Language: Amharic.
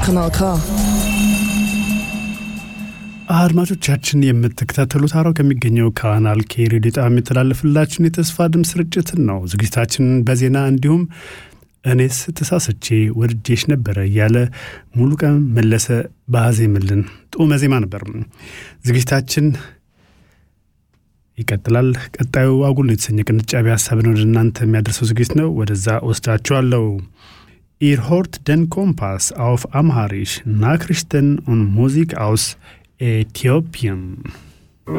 Kanal K. አድማጮቻችን የምትከታተሉት ሐራው ከሚገኘው ካናል ኬ ሬዲዮ ጣቢያ የሚተላለፍላችሁን የተስፋ ድምፅ ስርጭትን ነው። ዝግጅታችንን በዜና እንዲሁም እኔስ ተሳስቼ ወድጄሽ ነበረ እያለ ሙሉ ቀን መለሰ ባዜምልን ጡመ ዜማ ነበር። ዝግጅታችን ይቀጥላል። ቀጣዩ አጉል የተሰኘ ቅንጫቢ ሀሳብን ወደ እናንተ የሚያደርሰው ዝግጅት ነው። ወደዛ ወስዳችኋለሁ። ኢር ሆርት ደን ኮምፓስ አውፍ አምሃሪሽ ናክሪሽተን ኦን ሙዚክ አውስ ኤቲዮፒየም